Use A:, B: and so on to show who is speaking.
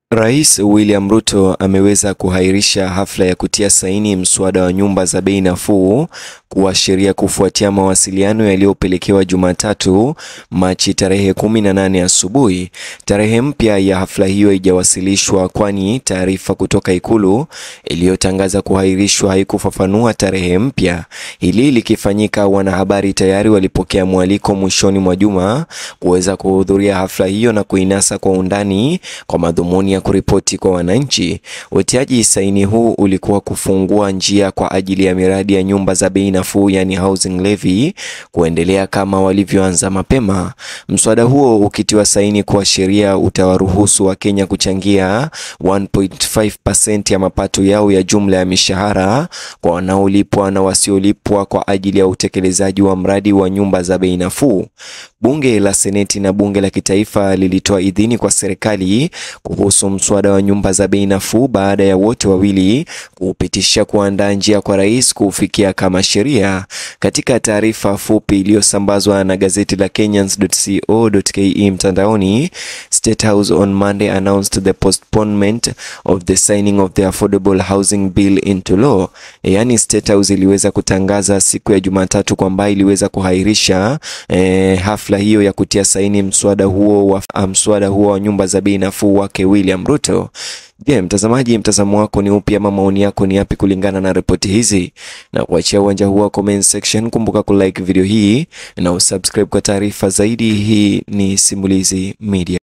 A: Rais William Ruto ameweza kuhairisha hafla ya kutia saini mswada wa nyumba za bei nafuu kuwa sheria kufuatia mawasiliano yaliyopelekewa Jumatatu Machi tarehe 18 asubuhi. Tarehe mpya ya hafla hiyo haijawasilishwa kwani taarifa kutoka Ikulu iliyotangaza kuhairishwa haikufafanua tarehe mpya. Hili likifanyika, wanahabari tayari walipokea mwaliko mwishoni mwa juma kuweza kuhudhuria hafla hiyo na kuinasa kwa undani kwa madhumuni ya kuripoti kwa wananchi. Utiaji saini huu ulikuwa kufungua njia kwa ajili ya miradi ya nyumba za bei nafuu, yani housing levy, kuendelea kama walivyoanza mapema. Mswada huo ukitiwa saini kwa sheria utawaruhusu Wakenya kuchangia 1.5% ya mapato yao ya jumla ya mishahara kwa wanaolipwa na wasiolipwa kwa ajili ya utekelezaji wa mradi wa nyumba za bei nafuu. Bunge la Seneti na Bunge la Kitaifa lilitoa idhini kwa serikali kuhusu mswada wa nyumba za bei nafuu baada ya wote wawili kuupitisha kuandaa njia kwa rais kuufikia kama sheria. Katika taarifa fupi iliyosambazwa na gazeti la Kenyans.co.ke mtandaoni, State House on Monday announced the postponement of the signing of the Affordable Housing Bill into law. Yaani State House iliweza kutangaza siku ya Jumatatu kwamba iliweza kuhairisha eh, hafla hiyo ya kutia saini mswada huo wa mswada huo wa nyumba za bei nafuu wake William Ruto. Je, mtazamaji, mtazamo wako ni upi ama maoni yako ni yapi kulingana na ripoti hizi? Na kuachia uwanja huu wa comment section. Kumbuka kulike video hii na usubscribe kwa taarifa zaidi. Hii ni Simulizi Media.